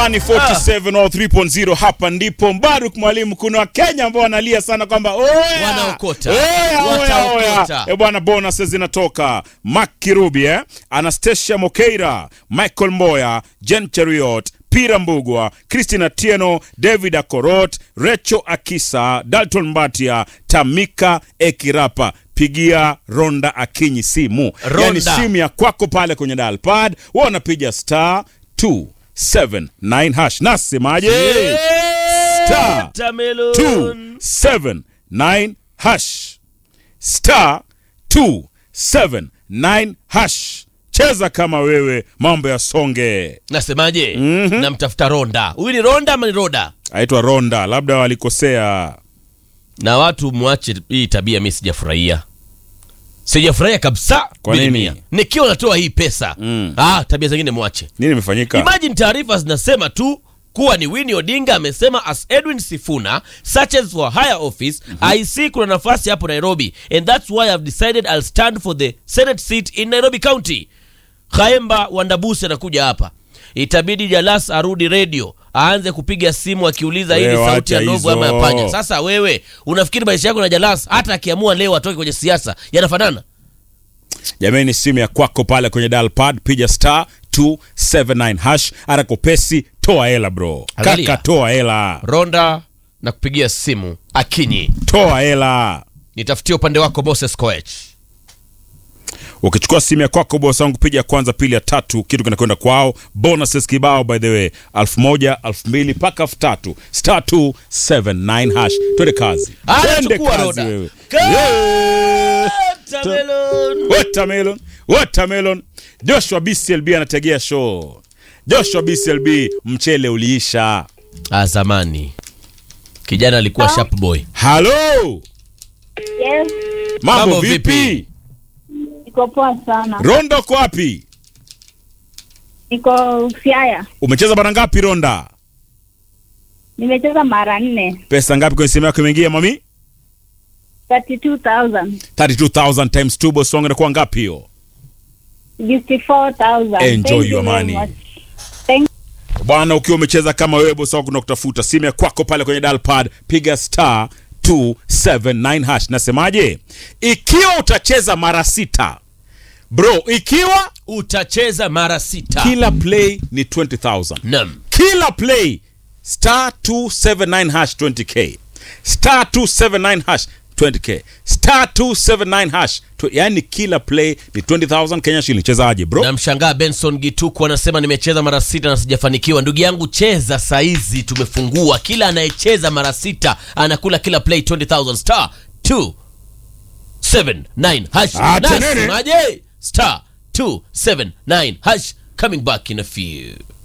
Maskani 47 au 3.0 hapa ndipo Mbaruk mwalimu. Kuna Wakenya ambao wanalia sana kwamba oya Wanaokota. oya oya Wataokota. oya, e bwana, bonus zinatoka. Mark Kirubi eh? Anastasia Mokeira, Michael Mboya, Jen Cheriot Pira Mbugwa, Christina Tieno, David Akorot, Recho Akisa, Dalton Mbatia, Tamika Ekirapa. Pigia Ronda Akinyi simu, Ronda. yani simu ya kwako pale kwenye dial pad, wewe unapiga star 279 hash. Nasemaje? Star Watermelon. 279 hash star 279 hash. Cheza kama wewe, mambo ya songe. Nasemaje? Namtafuta Ronda. Huyu ni Ronda ama ni Roda? Aitwa Ronda, labda walikosea. Na watu mwache hii tabia, mi sijafurahia, sijafurahia kabisa. Kwa nini? Bilimia. Nikiwa natoa hii pesa Mm. ah, tabia zingine mwache. Nini imefanyika? Imagine taarifa zinasema tu kuwa ni Winnie Odinga amesema as Edwin Sifuna searches for higher office I see kuna nafasi hapo Nairobi and that's why I've decided I'll stand for the Senate seat in Nairobi County. Khaemba Wandabusi anakuja hapa, itabidi Jalas arudi radio aanze kupiga simu akiuliza hii ni Wewe sauti ya acha ndovu ama ya hizo. panya. Sasa wewe unafikiri maisha yako na Jalas hata akiamua leo atoke kwenye siasa yanafanana? Jamani, simu ya kwako pale kwenye dial pad, piga star 279 hash. Arakopesi, toa hela bro, Angalia. kaka, toa hela, Ronda na kupigia simu Akinyi, toa hela. nitafutie upande wako Moses Koech. Ukichukua simu ya kwako bosi wangu, piga ya kwanza, pili, ya tatu, kitu kinakwenda kwao. Bonuses kibao, by the way, elfu moja elfu mbili mpaka elfu tatu star 279 hash. Twende kazi, Ah, twende chukua kazi Roda. wewe. Ka- Yeah. Watermelon. Watermelon, watermelon. Joshua BCLB anategea show. Joshua BCLB, mchele uliisha. Ah, zamani kijana alikuwa sharp boy. Halo, Yes, mambo Mambo vipi? vipi? iko poa sana. Rondo ko wapi? Niko Siaya, Umecheza mara ngapi Ronda? nimecheza mara nne, Pesa ngapi kwenye simu yako imeingia mami? 32,000 32000 times 2 boss wangu inakuwa ngapi hiyo? 54,000. Enjoy Thank you your very money. much. Thank Bwana, ukiwa umecheza kama wewe bosi wangu tunakutafuta simu ya kwako pale kwenye dial pad, piga star 279 hash. Nasemaje? Ikiwa utacheza mara sita bro, ikiwa Utacheza mara sita. kila play ni 20000 Naam. kila play star 279 hash 20k star 279 hash 20k star 279 hash tw- yani kila play ni 20000 Kenya shilling. Chezaje bro? Namshangaa Benson Gituku anasema nimecheza mara sita na sijafanikiwa. Ndugu yangu, cheza saizi, tumefungua. Kila anayecheza mara sita anakula kila play 20000 star 279 hash. Ah, tenene. Nasemaje? Star 279 hash coming back in a few.